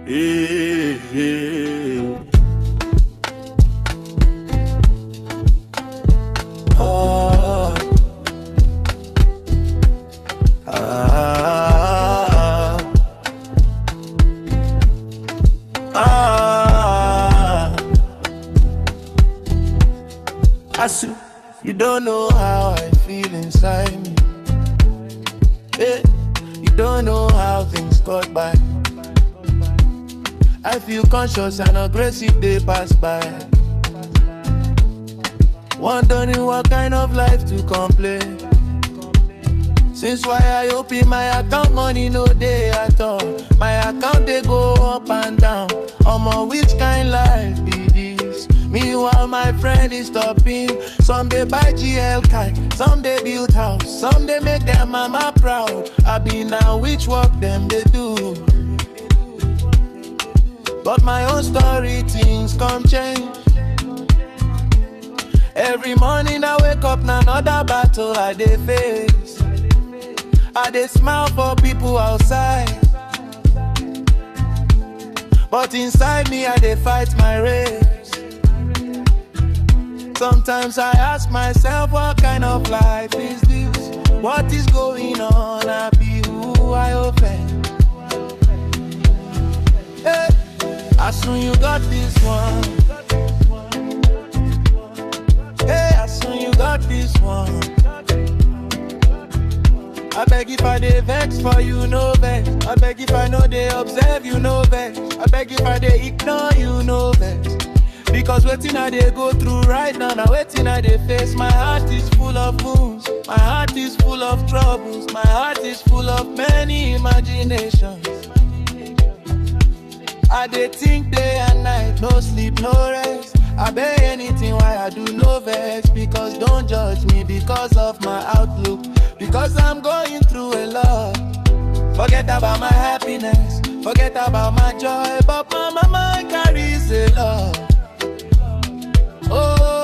Hey, hey. Oh. Ah. Ah. Asu, you don't know how I feel inside me. Hey, you don't know how things got by. I feel conscious and aggressive, they pass by. Wondering what kind of life to complain. Since why I open my account, money no day at all. My account they go up and down. Omo, which kind life be this? Meanwhile, my friend is stopping. Some they buy GL car, some they build house, some they make their mama proud. I be now which work them they do. But my own story, things come change. Every morning I wake up, now another battle I dey face. I dey smile for people outside. But inside me, I dey fight my race. Sometimes I ask myself, what kind of life is this? What is going on? I be who I offend. Hey, as soon you got this one. Hey, as soon you got this one. I beg if I dey vex for you, no vex. I beg if I know they observe you, no vex. I beg if I dey ignore you, no vex. Because waiting I dey go through right now, now waiting I dey face. My heart is full of wounds, my heart is full of troubles, my heart is full of many imaginations. I dey think day and night, no sleep, no rest. I beg anything why I do no vex because don't judge me because of my outlook. Because I'm going through a lot. Forget about my happiness, forget about my joy, but my mama carries a lot. Oh,